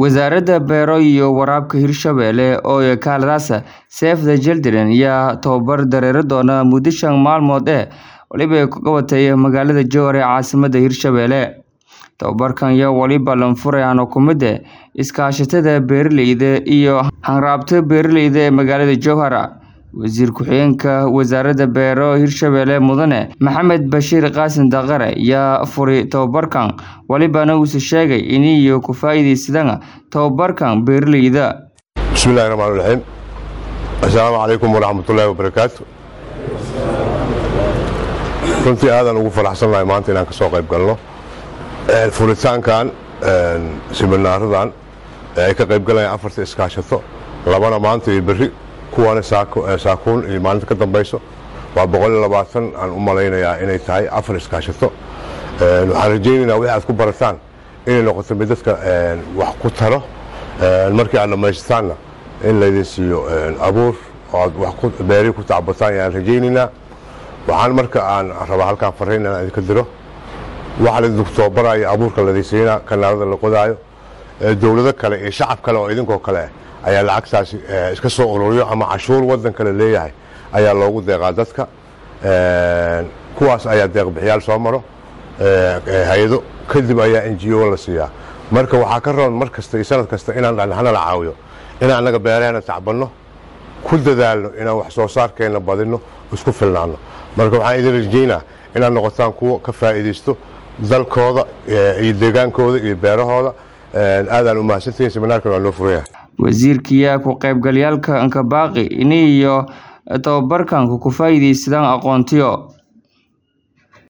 Wasaaradda Beero iyo Waraabka Hirshabelle oo kaaladaasa Save the Children ayaa tababar dareere doona muddo shan maalmood ah waliba ku qabatay magaalada Jowhar ee caasimadda Hirshabelle. Tababarkan ayaa waliba lanfurayaan oo kumid ah iskaashatada beeralayda iyo hanraabta beeralayda ee magaalada Jowhar. Wasiir ku-xigeenka Wasaaradda Beero Hirshabelle Mudane Maxamed Bashiir Qaasim Daqare ayaa furay tababarkan walibana uu sheegay in ay ku faa'iideysadaan tababarkan beeralayda. bismillahi raxmaani raxiim assalaamu calaykum waraxmatullaahi wabarakaatu runtii aadaan ugu faraxsannahay maanta inaan ka soo qayb galno furitaankan siminaaradan ee ay ka qayb galayaan afarta iskaashato labana maanta iyo berri kuwaana saakuun iyo maalinta ka dambayso waa boqol iyo labaatan aan u malaynayaa inay tahay afar iskaashato waxaan rajaynaynaa wixii aad ku barataan inay noqoto mid dadka wax ku taro markii aad dhammaysataanna in laydin siiyo abuur oo aad wax beeri ku tacbataan ayaan rajaynaynaa waxaan marka aan rabaa halkaan fariin inaan idinka diro waxa laydinku tababaraayo abuurka laydin siinaa kanaalada la qodaayo dowlado kale iyo shacab kale oo idinkoo kale ah ayaa lacagtaasi iska soo ururiyo ama cashuur waddan kale leeyahay ayaa loogu deeqaa dadka kuwaas ayaa deeqbixiyaal soo maro hay-ado kadib ayaa n g o la siiyaa marka waxaa ka roon mar kasta iyo sanad kasta inaan hana la caawiyo inaan annaga beeraheena tacbanno ku dadaalno inaan wax soo saarkeenna badinno isku filnaanno marka waxaan idin rajaynaa inaad noqotaan kuwa ka faa'iidaysto dalkooda iyo deegaankooda iyo beerahooda aadaan u mahadsantihiin seminaarkan waa loo furaya wasiirkiyaa ku qaybgalyaalka nkabaaqi ini iyo tababarkan ku faa'iidaysadaan aqoontiyo